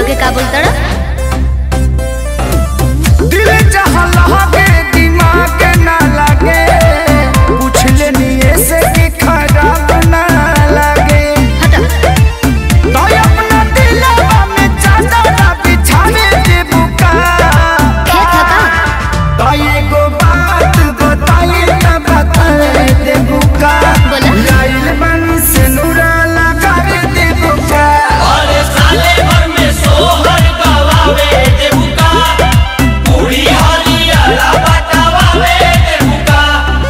हमके का बोलता दिल जहाँ लगे दिमाग ना लगे पूछ लेनी ऐसे कि खराब ना लगे हटा तो अपना दिलवा में चादर बिछावे दे बुका खेत है का तो एगो बात बताई ना बताए दे बुका बोला। लाइल बन से नूरा लगा दे बुका अरे साले भर में सोहर गवावे देबुका पूरी हरियाला बतावावे देबुका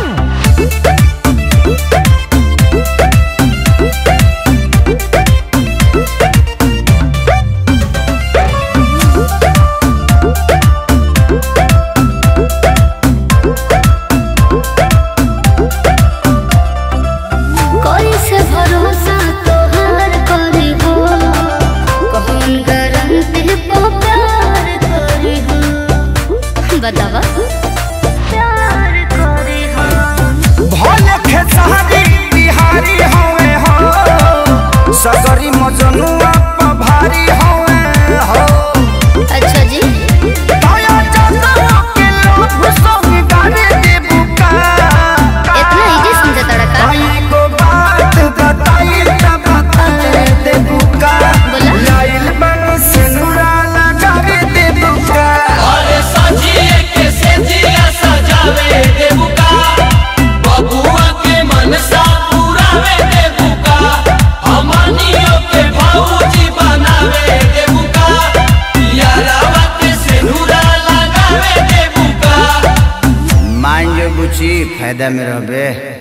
कोई से भरोसा तोहार करी हो कौन गारंटी पे प्यार करी हो बतावा प्यार करी हो भले खेसारी बिहारी होवे हो सगरी मजनुआ पर भारी होवे हो अच्छा जी दया जगह के लोग संग गाने दे बुका इतना इजी समझा तड़का भाई को बात बताई त बताए दे बुका बोला। लाइल बन से नूरा लगा दे बुका अरे सजिए के सेजिया सजावे देबुका बबुआ के मनसा पुरावे देबुका हमनियो के भौजी बनावे देबुका यारावा के सिनुरा लगावे देबुका मान जो बुची फायदा में रहबे